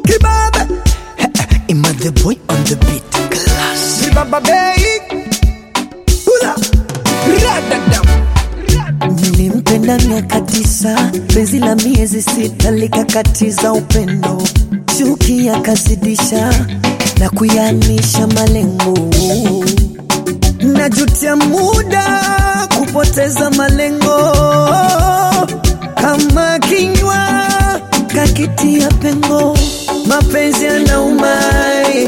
Kibabe Ima the boy on the beat. Class. Ribaba Bay Hula Radadam Nilimpenda miaka tisa, penzi la miezi sita likakatiza upendo, chuki yakazidisha na kuyanisha malengo. Najutia muda kupoteza malengo, kama kinywa kakitia pengo, mapenzi yanaumai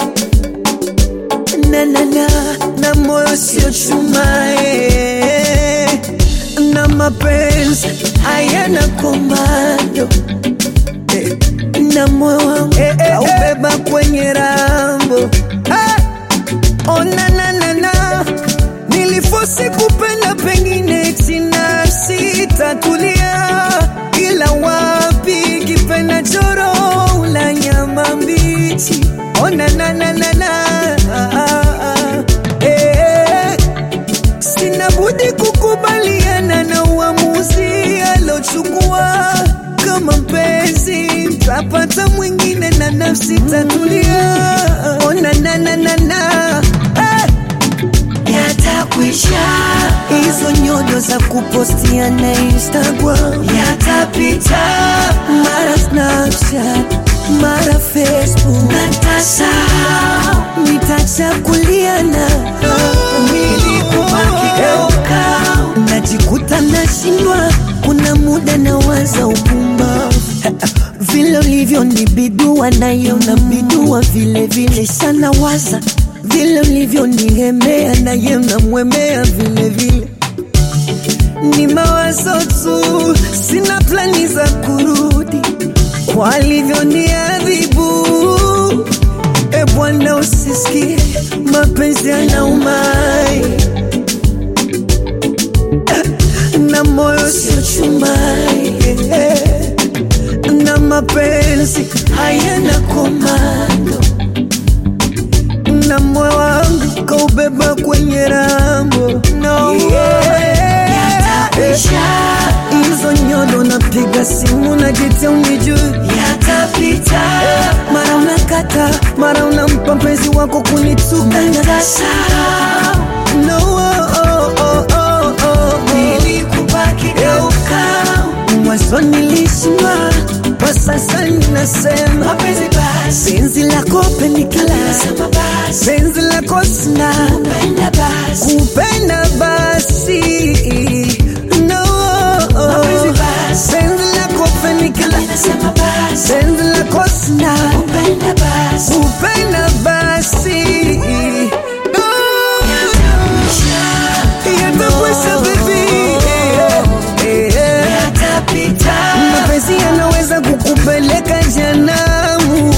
na na na na moyo sio chumae na mapenzi hayana komando eh, na moyo wangu Eh, eh, kaubeba kwenye rambo Eh, oh, na na na na nilifosi kupenda pengine tina sitatulia ila wapi kipenda choro la nyama mbichi oh, na na na na na ah, ah, ah. Eh, sina budi kukubaliana na uamuzi alochukua kama mpenzi tapata mwingine na nafsi tatulia ona na na na na eh yatakwisha hizo nyodo za kupostia na Instagram yatapita, mara Snapchat, mara Facebook, natasahau nitachakuliana nilikubakigeuka, najikuta nashindwa, kuna muda nawaza upumbavu vile ulivyonibidua nayo nabidua vile vile sana waza vile ulivyonigemea naye namwemea vile vile ni mawazo tu sina plani za kurudi kwa alivyoniadhibu e bwana usisikie mapenzi yanaumai na moyo sio chumai na mapenzi hayana komando na moyo wangu kaubeba kwenye rambo no. hizo nyodo napiga simu na jitia unijui yatapita mara unakata mara unampa mpenzi wako kunituka no, oh, oh, oh, oh, oh. Geuka. mwanzo nilishindwa kwa sasa ninasema penzi lako penikala penzi lako sina kupenda basi no penzi lako penikala penzi lako sina kupenda basi No. Yatakwisha baby Eh, eh. mapenzi yanaweza kukupeleka janamu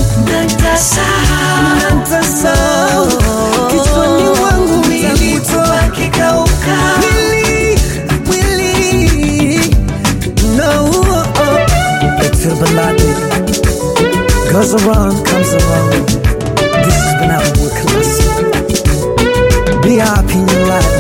natasahau kichwani mwangu utakutoa mwili mwili no Exilbalade goes around comes around this has been our classic be happy in your life